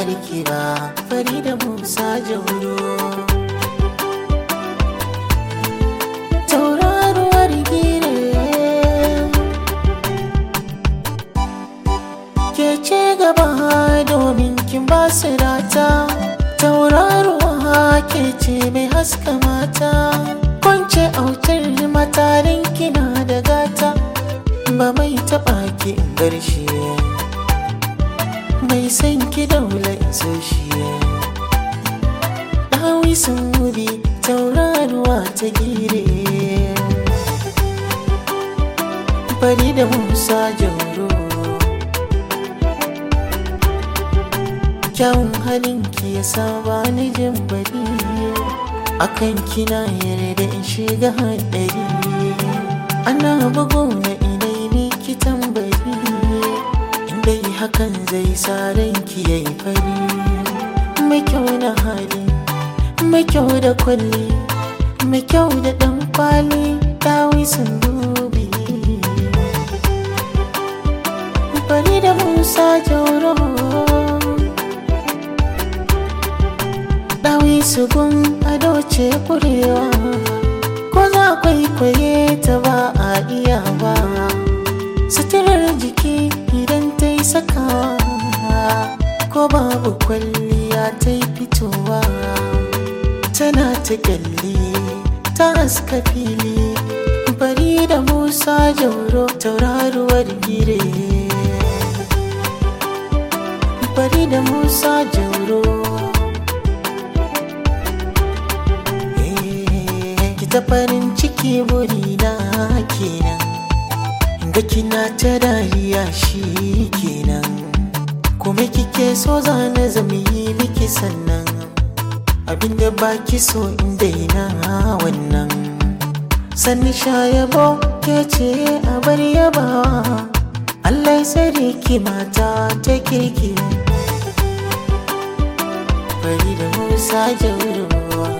kamar ki ba fari da musa jauro tauraruwar gire ke ce gaba domin kin ba su rata tauraruwa ke ce mai haska mata kwance autar matarin kina da gata ba mai taɓa ki in bar shi mai san ki daula in so shi ɗawi sun wuri tauraruwa ta gire bari da musa jauro kyawun halinki ya saba ni jin bari akan kina yarda in shiga haɗari ana bugu na inai miki tambari inda yi hakan zai sa ranki ya yi fari mai kyau na hali mai kyau da kwalli mai kyau da ɗan kwali dawi sun dubi bari da musa jauro dawi su gun ado ce kurewa ko za kwaikwaye ta ba a iya ba suturar jiki idan ta yi sakawa ko babu kwalliya ta yi fitowa tana ta kyalli ta haska fili bari da musa jauro tauraruwar gire bari da musa jauro ki ta farin ciki burina kenan ga kina ta dariya shi kenan kuma kike so zana zama yi miki sannan abinda baki so in daina wannan sanni sha yabo ke ce a bar yabawa Allah ya tsare ki mata ta kirki bari da musa jaurowa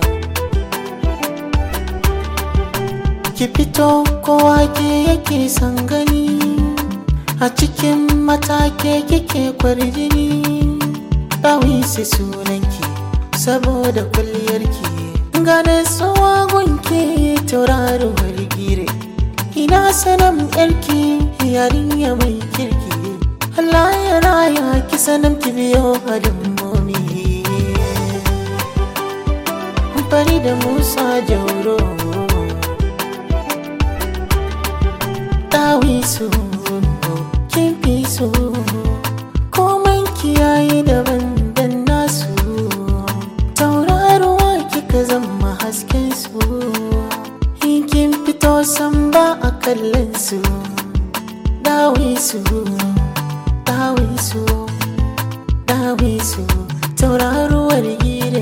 ki fito kowa ke yake son gani a cikin matake kike kwarjini ɗawi su sunanki saboda kwalliyarki gane gunki tauraruwar gire ina sanan yarki yarinya mai kirki Allah ya raya ki sanan ki biyo hadin momi bari da musa jauro ɗawi su kin fi so komai kiyaye daban dan nasu tauraruwa kika zama hasken su in kin fito san ba a kallon su ɗawi su ɗawi su ɗawi su tauraruwar gire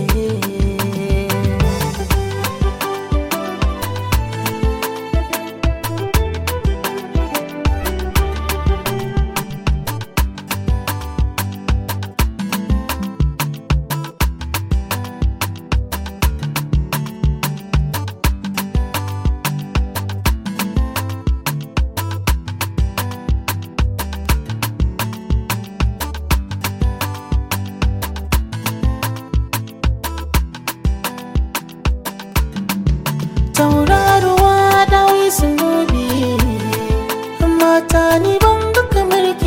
tauraruwa dawi sun gobe mata ni ban ga kamar ki